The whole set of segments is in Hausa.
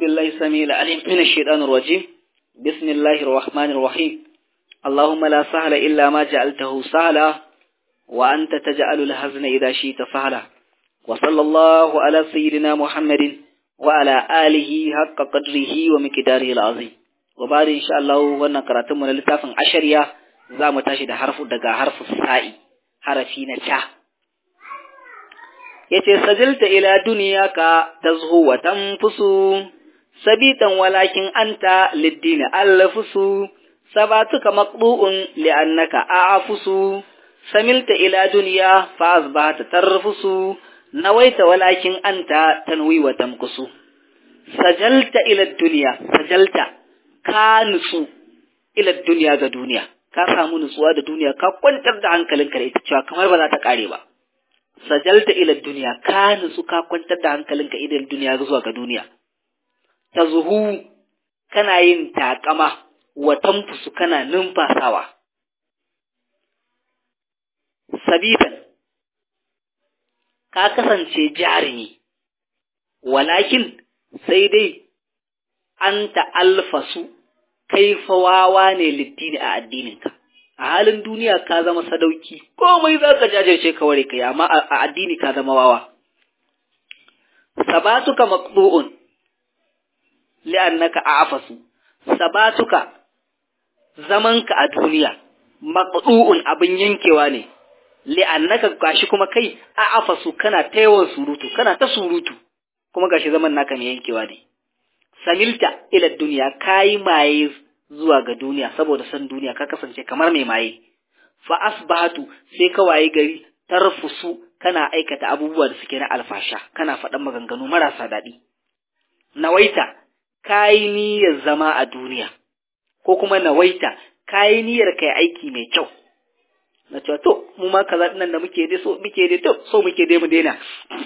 بالله السميع العليم من الشيطان الرجيم بسم الله الرحمن الرحيم اللهم لا سهل إلا ما جعلته سهلا وأنت تجعل الحزن إذا شئت سهلا وصلى الله على سيدنا محمد وعلى آله حق قدره ومقداره العظيم وبعد إن شاء الله وانا قراتم من لتافن عشرية زام تاشد حرف دقا حرف السائي حرفين تا yace sajilta ila duniyaka tazhu wa tanfusu sabitan walakin anta liddini allafusu sabatuka maqbu'un li'annaka a'afusu samilta ila duniya fa asbahata tarfusu nawaita walakin anta tanwi wa tamkusu sajalta ila duniya sajalta ka nutsu ila duniya ga duniya ka samu nutsuwa da duniya ka kwantar da hankalinka da ita cewa kamar ba za ta kare ba sajalta ila duniya ka nutsu ka kwantar da hankalinka idan duniya zuwa ga duniya ta zuhu kana yin takama wa tamfusu kana numfasawa sabitan ka kasance jarumi walakin sai dai an ta'alfasu kai fawawa ne littini a addininka a halin duniya ka zama sadauki komai za ka jajirce ka ware kai amma a addini ka zama wawa sabatuka maqbu'un li'annaka a'fasu sabatuka zamanka a duniya maqdu'un abin yankewa ne li'annaka gashi kuma kai a'fasu kana ta yawan surutu kana ta surutu kuma gashi zaman naka mai yankewa ne samilta ila duniya kai maye zuwa ga duniya saboda san duniya ka kasance kamar mai maye fa asbahatu sai ka waye gari tarfusu kana aikata abubuwa da suke na alfasha kana faɗan maganganu marasa daɗi nawaita kayi niyyar zama a duniya ko kuma nawaita kayi niyyar kai aiki mai kyau na cewa to mu ma kaza nan da muke dai so muke dai to so muke dai mu daina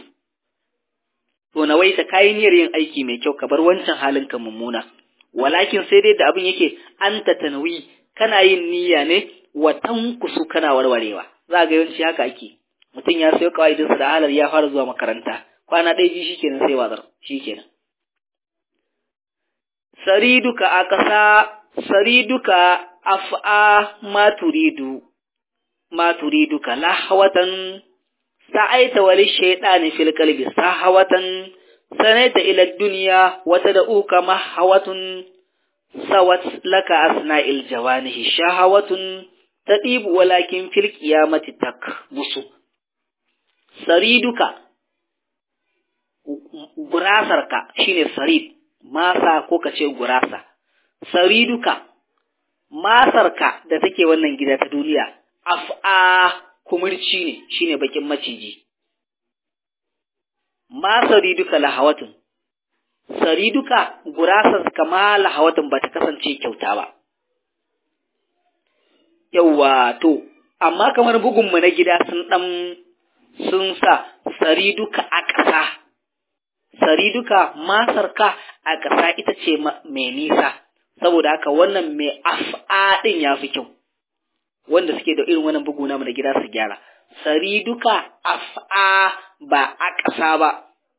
to nawaita kayi niyyar yin aiki mai kyau ka bar wancan halin ka mummuna walakin sai dai da abin yake anta tanwi kana yin niyya ne wa tankusu kana warwarewa za ga yawanci haka ake mutum ya sayo kawaidinsa da halar ya fara zuwa makaranta kwana ɗaya biyu shikenan sai wazar shikenan sariduka akasa sariduka af'a ma turidu ma turiduka lahawatan sa'aita wal shaytani fil qalbi sahawatan sanaita ila dunya wa tad'uka mahawatun sawat laka asna'il jawanihi shahawatun tadibu walakin fil qiyamati takbusu sariduka gurasarka shine sarid masa ko kace gurasa sariduka masarka da take wannan gida ta duniya af'a kumurci ne shine bakin maciji ma sariduka lahawatun sariduka gurasar kama lahawatun ba ta kasance kyauta ba yawwa to amma kamar bugunmu na gida sun dan sun sa sariduka a ƙasa sariduka masarka a ƙasa ita ce mai nisa saboda haka wannan mai af'a ɗin ya fi kyau wanda suke da irin wannan bugu namu da gida su gyara sariduka af'a ba a ƙasa ba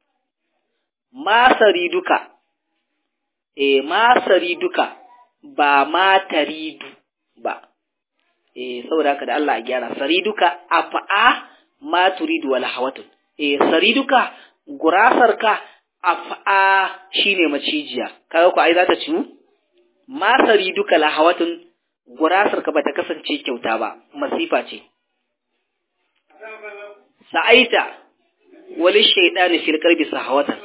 masariduka e masariduka ba mataridu ba e saboda haka da Allah a gyara sariduka af'a ma turidu wal hawatun e sariduka gurasarka af'a shine macijiya kaga ko ai za ta ciwu ma sariduka la hawatun gurasarka bata kasance kyauta ba masifa ce sa'aita wali shaydani fil qalbi sahawatan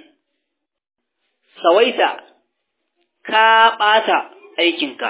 sawaita ka bata aikinka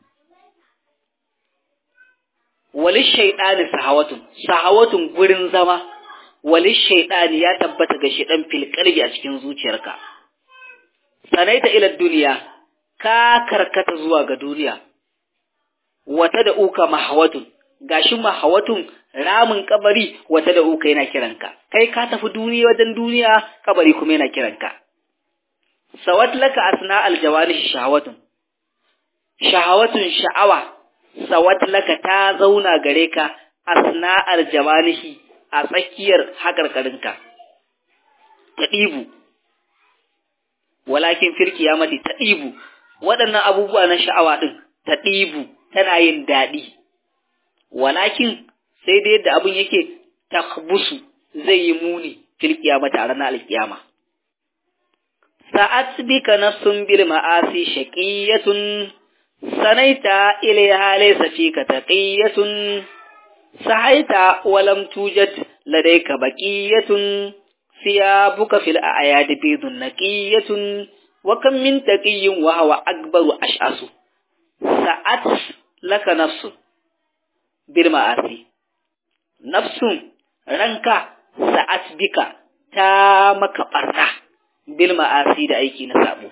wali shaydani sahawatun sahawatun gurin zama wali shaydani ya tabbata ga shedan fil qalbi a cikin zuciyarka sanaita ila duniya ka karkata zuwa ga duniya wata da uka mahawatun gashi mahawatun ramin kabari wata da uka yana kiranka kai ka tafi duniya wajen duniya kabari kuma yana kiranka sawat laka asna aljawani shahawatun shahawatun sha'awa sawat laka ta zauna gare ka asna aljawanihi a tsakiyar hakarkarinka ta ɗibu walakin fil qiyamati tadibu waɗannan abubuwa na sha'awa din tadibu tana yin daɗi walakin sai dai yadda abin yake takbusu zai yi muni fil qiyamati a ranar alkiyama sa'at bika nafsun bil ma'asi shaqiyatun sanaita ilayha laysa fika taqiyatun sahaita walam tujad ladayka baqiyatun siyabuka fil a'yad bidun naqiyatun wa kam min taqiyyin wa huwa akbaru ash'asu sa'at laka nafsun bil ma'asi nafsun ranka sa'at bika ta maka barna bil ma'asi da aiki na sabo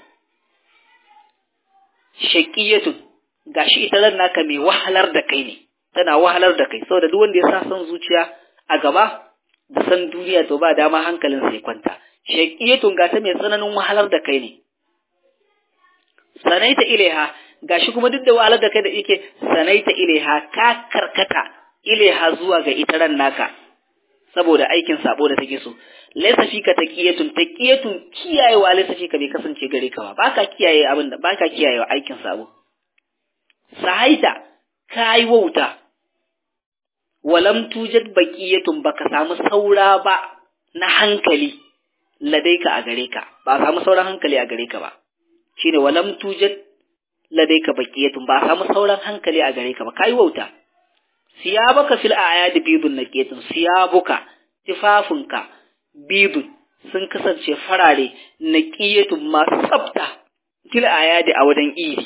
shaqiyatun gashi ita ran naka mai wahalar da kai ne tana wahalar da kai saboda duk wanda ya sa son zuciya a gaba da san duniya to ba dama hankalin sai kwanta shaqiyatun ga ta mai tsananin wahalar da kai ne sanaita ilaiha gashi kuma duk da wahalar da kai da yake sanaita ilaiha ka karkata ilaiha zuwa ga ita ran naka saboda aikin sabo da take so laysa fika taqiyatun taqiyatun kiyayewa laysa fika bai kasance gare ka ba baka kiyaye abin da baka kiyayewa aikin sabo sahaita kai wauta walam tujad baqiyatun baka samu saura ba na hankali ladaika a gare ka ba samu sauran hankali a gare ka ba shine walam tujad ladaika baqiyatun ba samu sauran hankali a gare ka ba kai wauta siyabuka fil ayadi bidun naqiyatun siyabuka tifafinka bidun sun kasance farare naqiyatun masu tsafta fil ayadi a wajen idi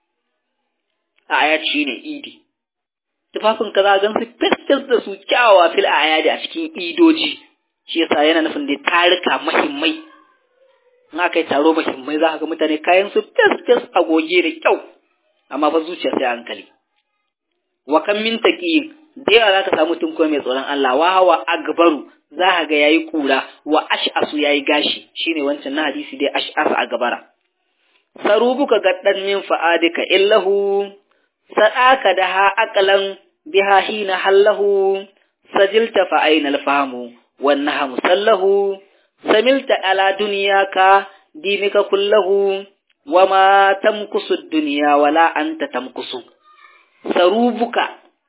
ayat shine idi tufafinka za gan su fesfes da su kyawawa fil ayadi a cikin idoji shi yasa yana nufin da tarika muhimmai in aka yi taro muhimmai za ka ga mutane kayan su fesfes a goge da kyau amma fa zuciya sai hankali wa kan min taqiyin da yawa zaka samu tun ko mai tsoron Allah wa hawa agbaru za ka ga yayi kura wa ash'asu yayi gashi shine wancan na hadisi dai ash'asu a gabara sarubuka gaddan min fa'adika illahu sadaka da ha aqlan biha hina hallahu sajilta fa aina alfahamu wan nahamu sallahu samilta ala dunyaka dinika kullahu wama tamkusu dunya wala anta tamkusu sarubuka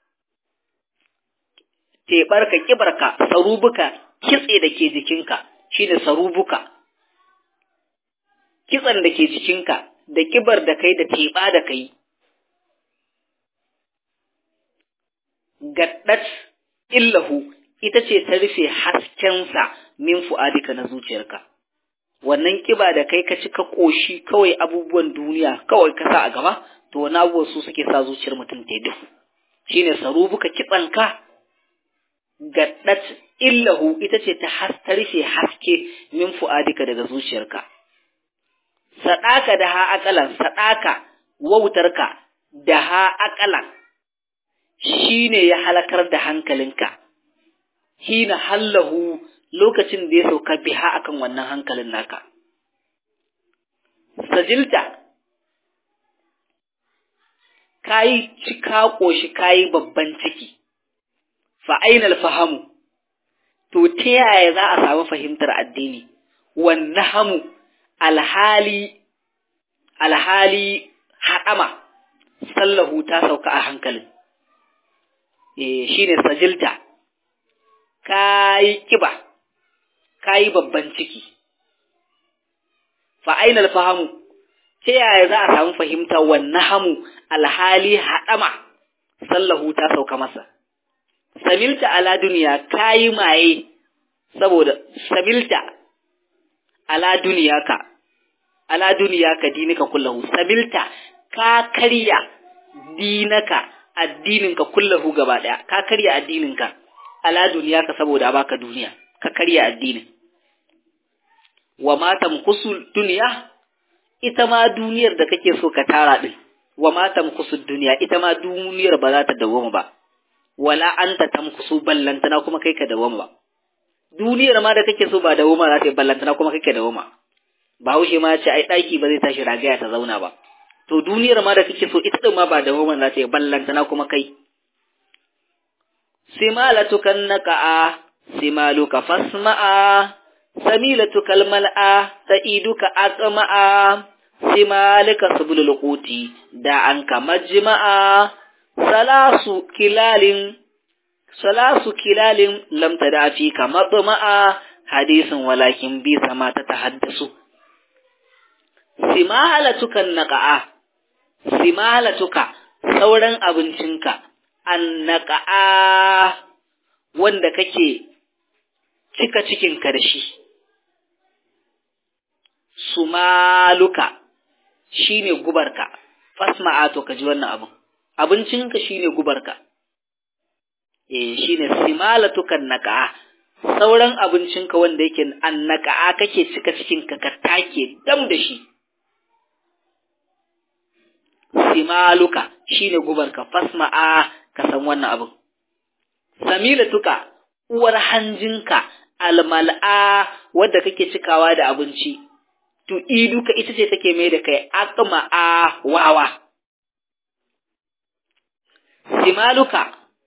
teɓarka ƙibarka sarubuka kitse da ke jikinka shi ne sarubuka kitsen da ke jikinka da ƙibar da kai da teɓa da kai gaddat illahu ita ce ta rufe haskensa min fu'adika na zuciyarka wannan ƙiba da kai ka ci ka ƙoshi kawai abubuwan duniya kawai ka sa a gaba to wani abubuwan su suke sa zuciyar mutum ta yi duhu shine sarubuka kitsanka gaddat illahu ita ce ta rufe haske min fu'adika daga zuciyarka sadaka da ha akalan sadaka wautarka da ha akalan shine ya halakar da hankalinka hina hallahu lokacin da ya sauka biha akan wannan hankalin naka sajilta kayi cika ƙoshi kayi babban ciki fa ainal fahamu to ta yaya za a samu fahimtar addini wannan hamu alhali alhali haɗama sallahu ta sauka a hankalin eh shine sajilta kayi kiba kayi babban ciki fa ainal fahamu ta yaya za a samu fahimta wannan hamu alhali haɗama sallahu ta sauka masa samilta ala duniya kayi maye saboda samilta ala duniyaka ala duniyaka dinika kullahu samilta ka karya dinaka addininka kullahu gaba daya ka karya addininka ala duniyaka saboda baka duniya ka karya addinin wa ma tamkusu duniya ita ma duniyar da kake so ka tara din wa ma tamkusu duniya ita ma duniyar ba za ta dawoma ba wala anta tamkusu ballantana kuma kai ka dawoma ba duniyar ma da kake so ba dawoma za ta yi ballantana kuma kai ka dawoma bahaushe ma ce ai daki ba zai tashi ragaya ta zauna ba to duniyar ma da kake so ita din ma ba dawoma za ta yi ballantana kuma kai simalatukan naka'a simaluka fasma'a samilatu kalmal'a sa'iduka aqma'a simalika subulul quti da an kamajma'a salasu kilalin salasu kilalin lam tadafi kamadma'a hadisin walakin bi sama ta tahaddasu simalatuka naqa'a simalatuka sauran abincinka annaqa'a wanda kake cika cikinka da shi sumaluka shine gubarka fasma'a to ka ji wannan abin abincinka shine gubarka eh shine simalatukan naqa'a sauran abincinka wanda yake annaqa'a kake cika cikinka ka take dam da shi simaluka shine gubarka fasma'a ka san wannan abin samilatuka uwar hanjinka almal'a wadda kake cikawa da abinci to iduka ita ce take mai da kai aqma'a wawa simaluka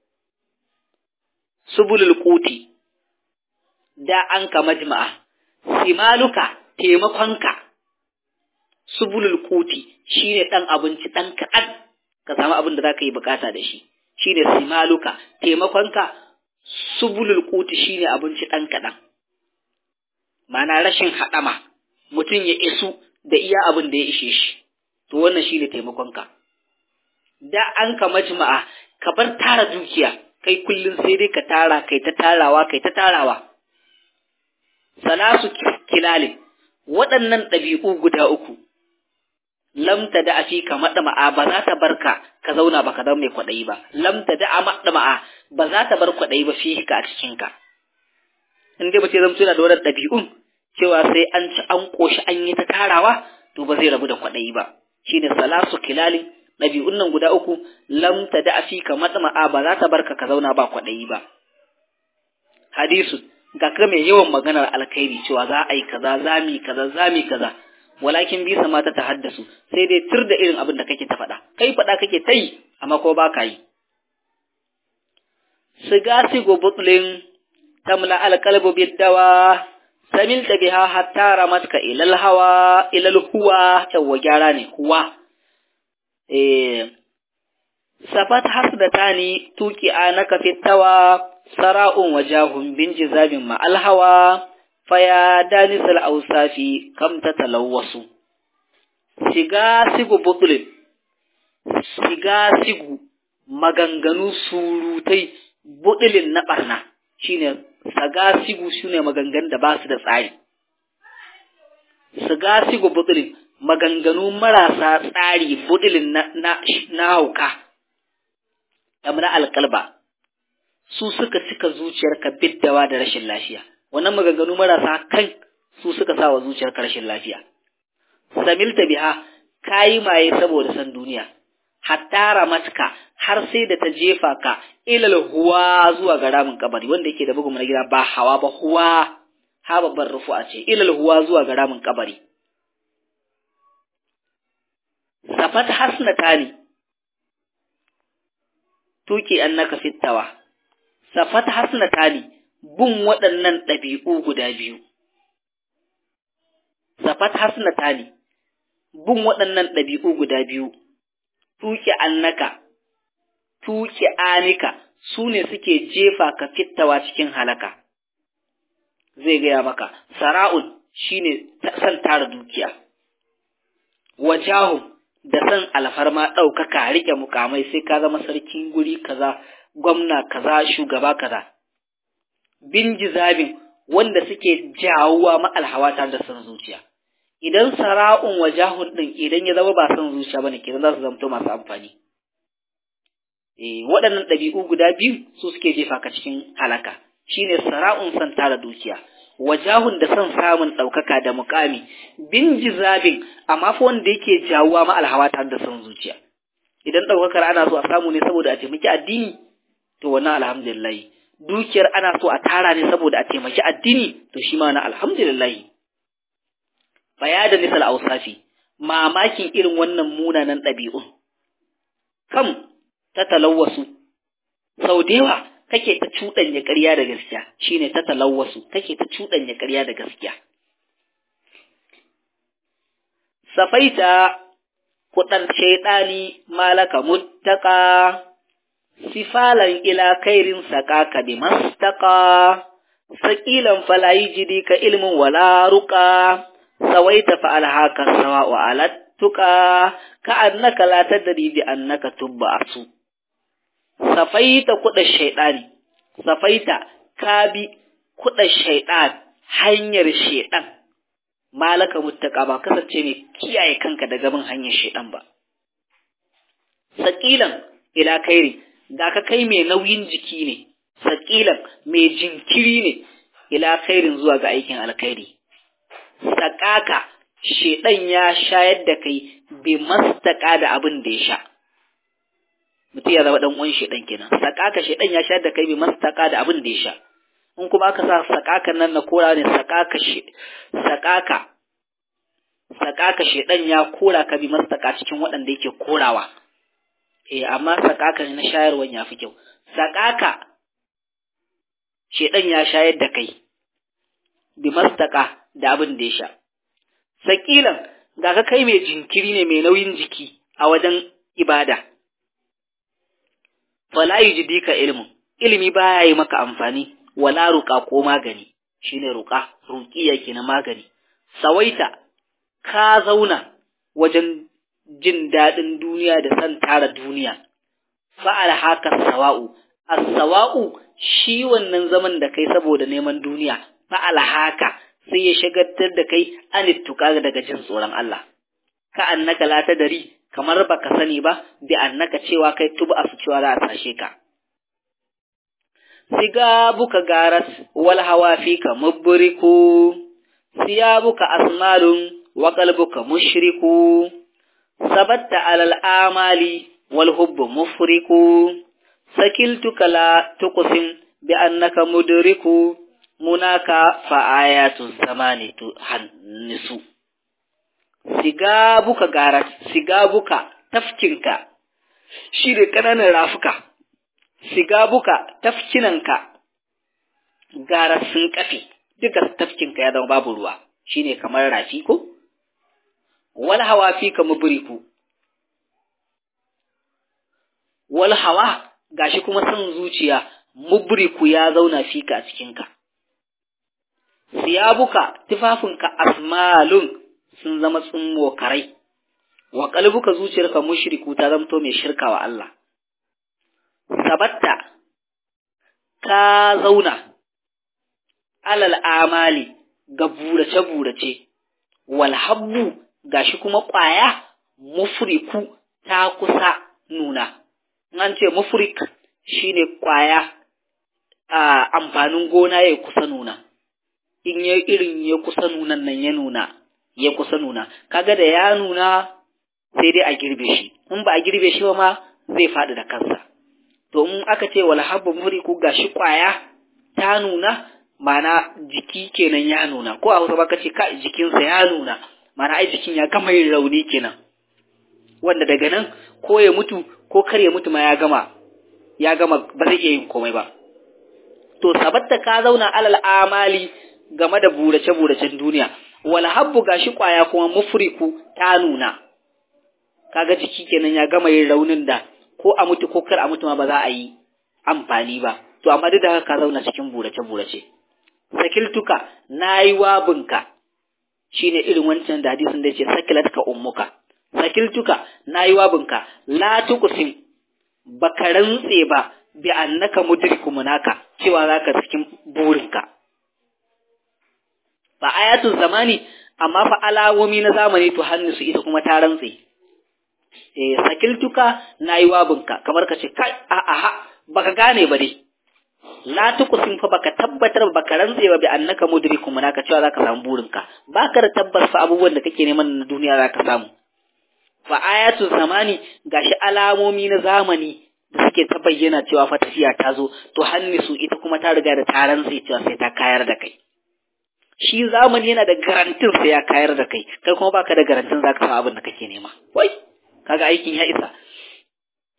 subulul quti da an ka majma'a simaluka taimakonka subulul quti shine dan abinci dan kaɗan ka samu abin da zaka yi bukata da shi shine simaluka taimakonka subulul quti shine abinci dan kaɗan ma'ana rashin haɗama mutum ya isu da iya abin da ya ishe shi to wannan shine taimakonka da an ka majma'a ka bar tara dukiya kai kullum sai dai ka tara kai ta tarawa kai ta tarawa salasu kilalin waɗannan ɗabi'u guda uku lamta da afi ka maɗama'a ba za ta barka ka zauna ba ka zama mai kwaɗayi ba lamta da a maɗama'a ba za ta bar kwaɗayi ba fi ka a cikinka in dai ba ce zamto yana da wannan ɗabi'un cewa sai an ci an ƙoshi an yi ta tarawa to ba zai rabu da kwaɗayi ba shine salasu kilalin ɗabi'un nan guda uku lam ta da afi ka matsama'a ba za ta barka ka zauna ba kwaɗayi ba. Hadisu ga ka mai yawan maganar alkhairi cewa za a yi kaza za mu yi kaza za mu yi kaza walakin bisa mata ta haddasu sai dai tur da irin abin da kake ta faɗa kai faɗa kake ta yi amma ko ba ka yi. Siga sigo butlin tamla alkalbu biddawa samil ta biha hatta ramatka ilal hawa ilal huwa yawwa gyara ne huwa safat hasdatani tuki anaka fitawa sara'un wajahun bin jizabin ma'al hawa faya danisal ausafi kam ta talawwasu shiga sigu butulin shiga sigu maganganu surutai butulin na barna shine saga sigu shine maganganun da ba su da tsari siga sigu butulin maganganu marasa tsari budilin na, na, na hauka, na alkalba, su suka cika zuciyarka biddawa da rashin lafiya, wannan maganganu marasa kan su suka sa wa zuciyarka rashin lafiya. Samilta biha, kayi maye saboda san duniya, hatta ramatka har sai da ta jefa ka ilal huwa zuwa ga ramin kabari wanda yake da bugun na gida ba hawa ba huwa ha babban rufu'a ce ilal huwa zuwa ga ramin kabari. safat hasnatani tuki annaka fittawa safat hasnatani bun waɗannan ɗabi'u guda biyu safat hasnatani bun waɗannan ɗabi'u guda biyu tuki annaka tuki anika su ne suke jefa ka fittawa cikin halaka zai gaya maka sara'un shine san tara dukiya wajahun da san alfarma ɗaukaka riƙe mukamai sai ka zama sarkin guri kaza gwamna kaza shugaba kaza bin jizabin wanda suke jawuwa ma'alhawa tare da san zuciya idan sara'un wajahun ɗin idan ya zama ba san zuciya bane kenan za su zamto masu amfani eh waɗannan ɗabi'u guda biyu su suke jefa ka cikin halaka shine sara'un san tara dukiya wajahun da son samun ɗaukaka da mukami bin jizabin amma fa wanda yake jawuwa ma alhawa tare da son zuciya idan ɗaukakar ana so a samu ne saboda a taimaki addini to wannan alhamdulillah dukiyar ana so a tara ne saboda a taimaki addini to shi ma na alhamdulillah baya da misal ausafi mamakin irin wannan munanan ɗabi'un kam ta talawwasu sau da yawa kake ta cuɗanya ƙarya da gaskiya shine ta talawwasu kake ta cuɗanya ƙarya da gaskiya safaita kuɗar shaiɗani malaka muttaka sifalan ila kairin saƙaka bi mastaka saƙilan falayi jidi ka ilmin wala ruƙa sawaita fa alhaka sawa wa alattuka ka annaka la tadri bi annaka tubba asu safaita kuɗa shaiɗani safaita ka bi kuɗa shaiɗan hanyar shaiɗan malaka muttaka ba kasance ne kiyaye kanka daga bin hanyar shaiɗan ba saƙilan ila kairi da ka kai mai nauyin jiki ne saƙilan mai jinkiri ne ila kairin zuwa ga aikin alkhairi saƙaka shaiɗan ya shayar da kai bai mastaka da abin da ya sha mutum ya zama dan uwan shedan kenan sakaka shedan ya shayar da kai bi mastaka da abin da ya sha in kuma aka sa sakakan nan na kora ne sakaka she sakaka sakaka shedan ya kora ka bi mastaka cikin waɗanda yake korawa eh amma sakaka ne na shayarwan ya fi kyau sakaka shedan ya shayar da kai bi mastaka da abin da ya sha sakilan ga ka kai mai jinkiri ne mai nauyin jiki a wajen ibada fala yujidika ilmu ilimi baya yi maka amfani wala ruqa ko magani shine ruqa ruqiya na magani sawaita ka zauna wajen jin dadin duniya da san tara duniya fa'al haka sawa'u as-sawa'u shi wannan zaman da kai saboda neman duniya fa'al haka sai ya shagaltar da kai anittuka daga jin tsoron Allah ka annaka la tadari kamar baka sani ba bi annaka cewa kai tuba su cewa za a tashe ka sigabuka garas wal hawa fika mubriku siyabuka asmalun wa qalbuka mushriku sabatta alal amali wal hubbu mufriku sakiltuka la tuqsim bi annaka mudriku munaka fa ayatu zamani tu hannisu sigabuka garat sigabuka tafkinka shi da ƙananan rafuka sigabuka tafkinanka gara sun kafe duka tafkinka ya zama babu ruwa shine kamar rafi ko wal hawa fi ka mubriku wal hawa gashi kuma son zuciya mubriku ya zauna fika a cikinka siyabuka tufafinka asmalun sun zama tsummo karai wa kalbuka zuciyarka mushriku ta zamto mai shirka wa Allah sabatta ka zauna alal amali ga burace burace wal habbu gashi kuma kwaya mufriku ta kusa nuna an ce mufrik shine kwaya a amfanin gona ya kusa nuna in ya irin ya kusa nunan nan ya nuna ya kusa nuna kaga da ya nuna sai dai a girbe shi in ba a girbe shi ba ma zai faɗi da kansa to in aka ce wal habbu muriku gashi kwaya ta nuna mana jiki kenan ya nuna ko a Hausa baka ce ka jikinsa ya nuna mana ai jikin ya gama yin rauni kenan wanda daga nan ko ya mutu ko kar ya mutu ma ya gama ya gama ba zai iya yin komai ba to sabatta ka zauna alal amali game da burace-buracen duniya wal habbu gashi kwaya kuma mufriku ta nuna kaga jiki kenan ya gama yin raunin da ko a mutu ko kar a mutu ma ba za a yi amfani ba to amma duk da haka ka zauna cikin burace-burace sakiltuka nayi wabinka shine irin wancan da hadisin da yace sakilatka ummuka sakiltuka nayi wabinka la tuqsim baka rantse ba bi annaka mudriku munaka cewa zaka cikin burinka fa ayatul zamani amma fa alawomi na zamani to hannu su ita kuma ta rantse eh sakiltuka nayi wabinka kamar ka ce kai a a baka gane ba dai la tuqsim fa baka tabbatar baka rantse ba bi annaka mudriku munaka cewa zaka samu burinka baka da tabbas fa abubuwan da kake neman na duniya zaka samu fa ayatul zamani gashi alamomi na zamani da suke ta bayyana cewa fa tafiya ta zo to hannisu ita kuma ta riga da taron sai cewa sai ta kayar da kai shi zamani yana da garantin sai ya kayar da kai kai kuma baka da garantin zaka samu abin da kake nema wai kaga aikin ya isa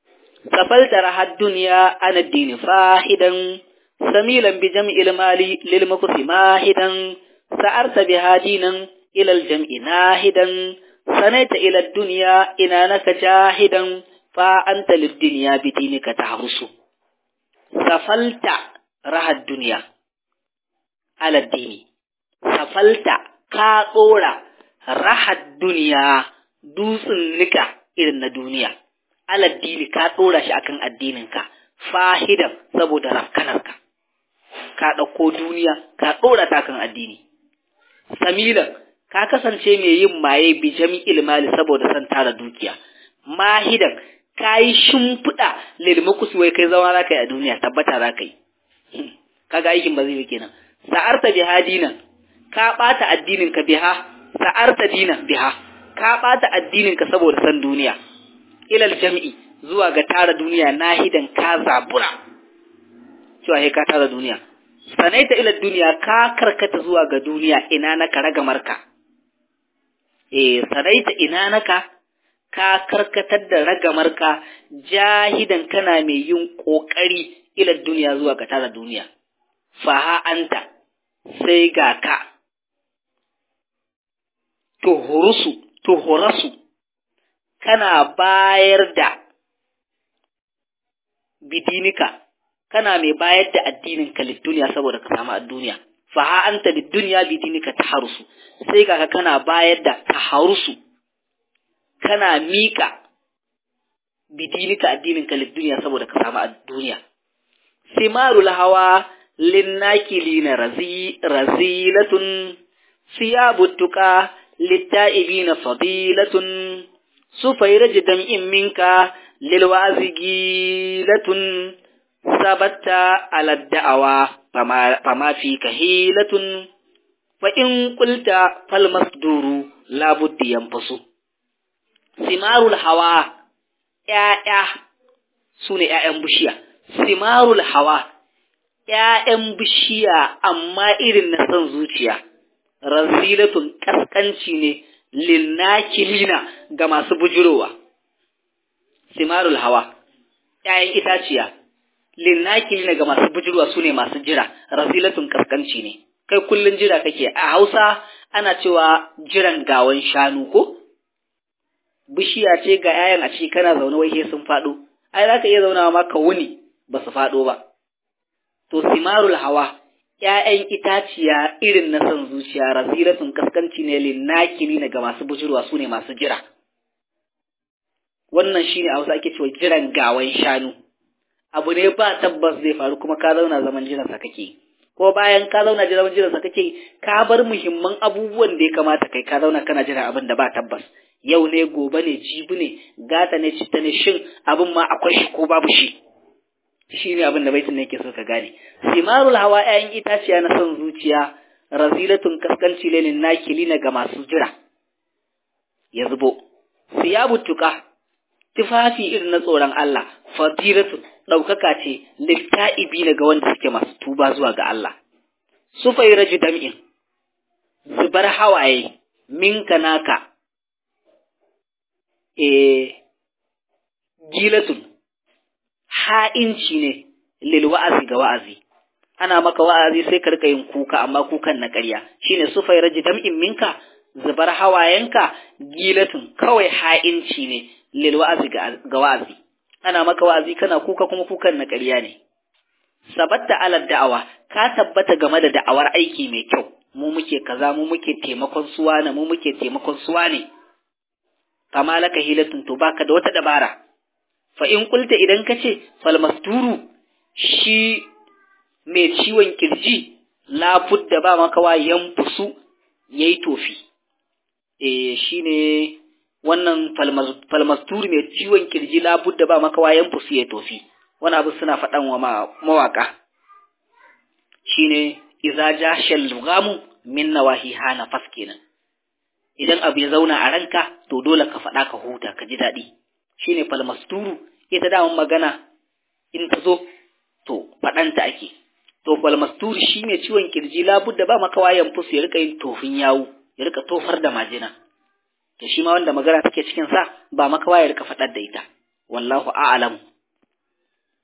safalta rahad dunya ana dini fahidan samilan bi jam'il mali lil mukfi mahidan sa'arta biha dinan ila al jam'i nahidan sanaita ila dunya inanaka jahidan fa anta lid dunya bi dinika tahrusu safalta rahad dunya ala dini safalta ka tsora rahad duniya dutsen nika irin na duniya aladdini ka tsora shi akan addininka fahidan saboda rafkanarka ka ɗauko duniya ka tsora ta kan addini samilan ka kasance mai yin maye bi jami'il mali saboda son tara dukiya mahidan ka yi shimfiɗa lilmukus wai kai zama za ka yi a duniya tabbata za ka yi kaga aikin ba zai yi kenan sa'arta biha dinan ka ɓata addininka biha sa'arta dinan biha ka ɓata addininka saboda san duniya ilal jam'i zuwa ga tara duniya nahidan ka zabura cewa he ka tara duniya sanaita ilal duniya ka karkata zuwa ga duniya ina naka ragamarka eh sanaita ina naka ka karkatar da ragamarka jahidan kana mai yin kokari ilal duniya zuwa ga tara duniya faha anta sai ga ka tuhurusu tuhurasu kana bayar da bidinika kana mai bayar da addininka lidduniya saboda ka samu duniya fa ha anta lidduniya bidinika taharusu sai ga kana bayar da taharusu kana mika bidinika addininka lidduniya saboda ka samu duniya simarul hawa linnakilina razi razilatun siyabut tuqa للتائبين فضيلة سفيرج دمء منك للوعز جيلة ثبت على الدعوة فما, فما فيك هيلة فإن قلت فالمصدور لابد ينفس ثمار الهوى يا سوني يا بشيا ثمار الهوى ‘ya'yan bishiya amma irin na son zuciya’ razilatun kaskanci ne linnakilina ga masu bujurowa simarul hawa ‘ya'yan itaciya linnakilina ga masu bujurowa su ne masu jira razilatun kaskanci ne kai kullun jira kake a hausa ana cewa jiran gawan shanu ko bishiya ce ga ‘ya'yan a ciki kana zaune wai sun faɗo ai za ka iya zaunawa ma ka wuni ba su faɗo ba to simarul hawa ‘ya'yan itaciya irin na son zuciya razilatun kaskanci ne linnakili ga masu bujurwa su ne masu jira. Wannan shi ne a wasu ake cewa jiran gawan shanu. Abu ne ba tabbas zai faru kuma ka zauna zaman jiransa kake. Ko bayan ka zauna zaman jiransa kake ka bar muhimman abubuwan da ya kamata kai ka zauna kana jiran abin da ba tabbas. Yau ne gobe ne jibi ne gata ne citta ne shin abin ma akwai shi ko babu shi. shi ne abin da baitin ne yake so ka gane simarul hawa ƴaƴan itaciya na son zuciya razilatun kaskanci lelin nakili na ga masu jira ya zubo siyabu tuka tufafi irin na tsoron Allah fadilatun ɗaukaka ce litta'ibi ga wanda suke masu tuba zuwa ga Allah sufai raju dam'in zubar hawaye minka naka e gilatun ha'inci ne lil wa'azi ga wa'azi ana maka wa'azi sai ka rika yin kuka amma kukan na ƙarya shine sufai raji dam'in minka zubar hawayenka gilatun kawai ha'inci ne lil wa'azi ga wa'azi ana maka wa'azi kana kuka kuma kukan na ƙarya ne sabatta ala da'awa ka tabbata game da da'awar aiki mai kyau mu muke kaza mu muke taimakon suwa ne mu muke taimakon suwa ne kama laka hilatun to baka da wata dabara fa in kulta idan ka ce falmasturu shi mai ciwon kirji da ba makawa yan fusu ya yi tofi e shi ne wannan falmasturu mai ciwon kirji da ba makawa yan fusu ya tofi wani abu suna faɗan wa mawaka shi ne iza ja shalgamu min nawahi hana fas kenan idan abu ya zauna a ranka to dole ka faɗa ka huta ka ji daɗi shine falmasturu ita daman magana in ta zo to faɗanta ake to falmasturu shi mai ciwon kirji labudda ba maka wayan fus ya rika yin tofin yawu ya rika tofar da majina to shi ma wanda magana take cikin sa ba maka ya rika faɗar da ita wallahu a'lam